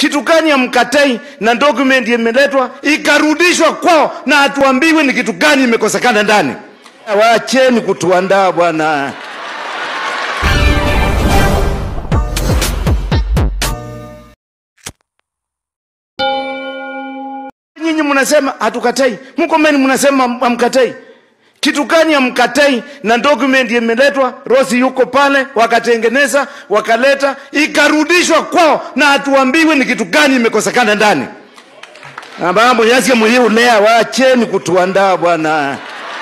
Kitu gani ya mkatai na document imeletwa ikarudishwa kwao, na hatuambiwi ni kitu gani imekosekana ndani. Waacheni kutuandaa bwana. Nyinyi mnasema hatukatai, Murkomen mnasema hamkatai. Kitu gani hamkatai na document imeletwa, Rosi yuko pale, wakatengeneza wakaleta, ikarudishwa kwao, na hatuambiwi ni kitu gani imekosekana ndani. Mambo yasiye muhimu lea, waacheni kutuandaa bwana.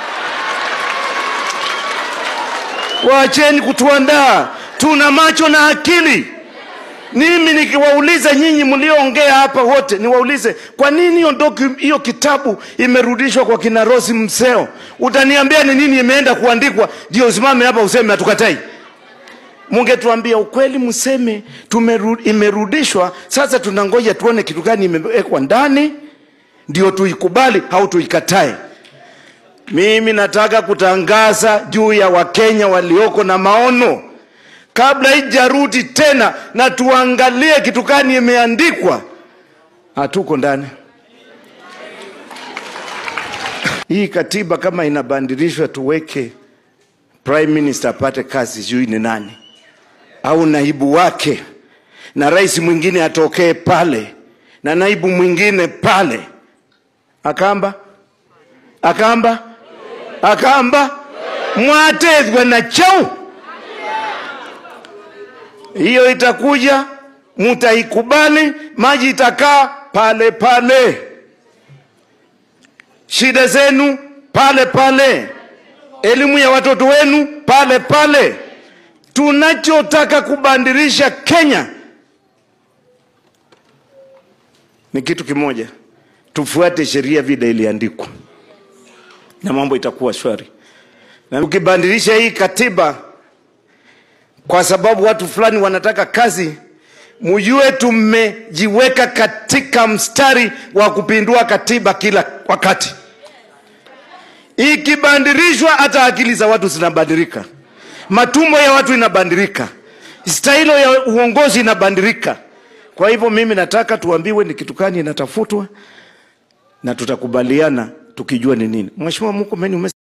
Waacheni kutuandaa, tuna macho na akili. Mimi nikiwauliza nyinyi mlioongea hapa wote, niwaulize kwa nini hiyo docu- hiyo kitabu imerudishwa kwa kina Rosi Mseo? Utaniambia ni nini imeenda kuandikwa ndio usimame hapa useme hatukatai? Mungetuambia ukweli, mseme tumeru, imerudishwa. Sasa tunangoja tuone kitu gani imewekwa ndani ndio tuikubali au tuikatae. Mimi nataka kutangaza juu ya Wakenya walioko na maono kabla ijarudi tena, na tuangalie kitu gani imeandikwa. Hatuko ndani. Hii katiba kama inabadilishwa, tuweke prime minister apate kazi, sijui ni nani au naibu wake, na rais mwingine atokee pale na naibu mwingine pale. Akamba akamba akamba mwatethwe na chau hiyo itakuja, mutaikubali, maji itakaa pale pale, shida zenu pale pale, elimu ya watoto wenu pale pale. Tunachotaka kubadilisha Kenya ni kitu kimoja, tufuate sheria vile iliandikwa na mambo itakuwa shwari. Na ukibadilisha hii katiba kwa sababu watu fulani wanataka kazi, mjue tumejiweka katika mstari wa kupindua katiba kila wakati. Ikibadilishwa, hata akili za watu zinabadilika, matumbo ya watu inabadilika, stailo ya uongozi inabadilika. Kwa hivyo mimi nataka tuambiwe ni kitu gani inatafutwa na tutakubaliana tukijua ni nini. Mheshimiwa Murkomen ume